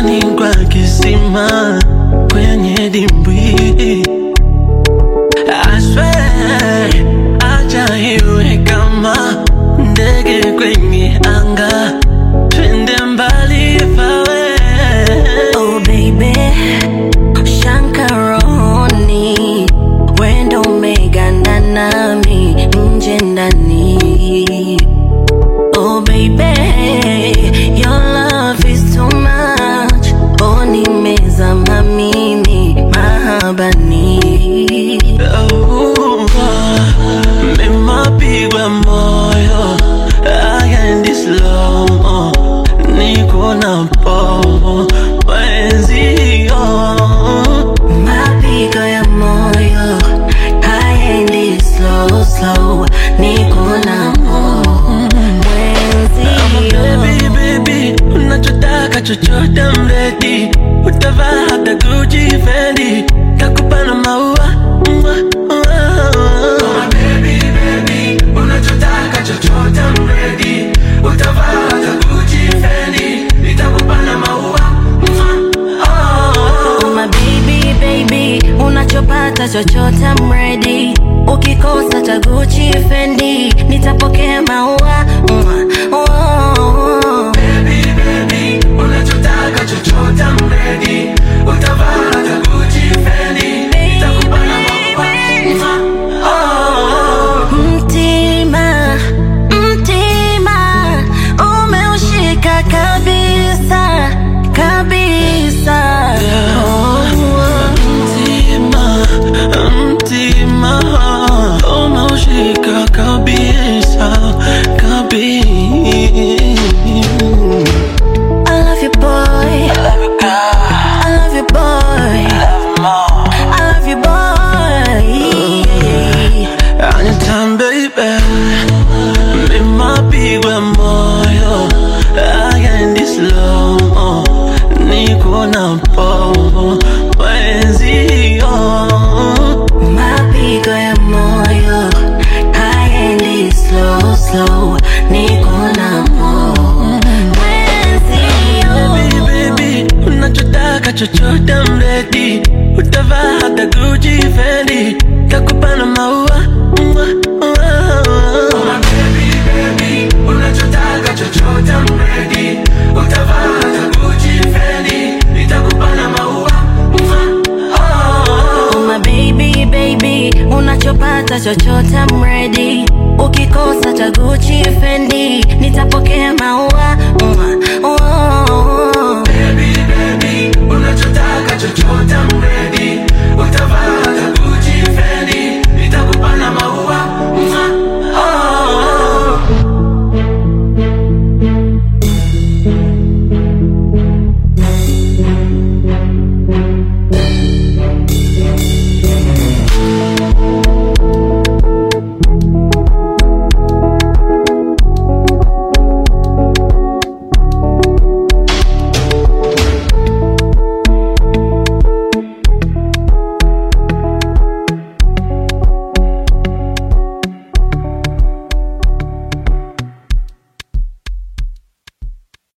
ni kwa kisima kwenye dimbwi. I swear, acha iwe kama ndege kwenye anga, twende mbali fawe. Oh baby, Shankaroni, wendo umeganda nami nje ndani. Oh baby, your love is too much. Oh nimezama mimi mahabani. Oh, nimapigwa moyo agendi slow niko na povo mwenzio Mapigo ya moyo haendi slow slow, niko na mwenzio. Baby, baby, unachotaka chochote mredi, utavaa hata Gucci, Fendi, takupa na maua Mwah, mwah. Baby, baby, unachotaka chochote mredi, utavaa hata Gucci, Fendi, nitakupa na maua Mwah, oh. Oh my baby baby, unachopata chochote I'm ready. Ukikosa cha Gucci Fendi, nitapokea maua. Mwah, oh. Baby, baby, unachotaka chochote I'm ready. Utavaa hata Gucci, Fendi, nitakupa na maua. Oh. Mtima, mtima, umeushika kabisa, kabisa. Oh, Mtima, mtima, umeushika kabisa, kabisa. I love you boy, I love you boy, I love you boy. Anytime, baby, nimapigwa moyo agendi slow niko na povo mwenzio Mapigo ya moyo haendi slow slow, niko na mwenzio. Baby, baby, unachotaka chochote mredi, utavaa hata Gucci, Fendi, takupa na maua Mwah, mwah. Baby, baby, unachotaka chochote mredi, utavaa hata Gucci, Fendi, nitakupa na maua Mwah, oh. Oh my baby baby, unachopata chochote I'm ready. Ukikosa cha Gucci Fendi, nitapokea maua. Mwah, oh.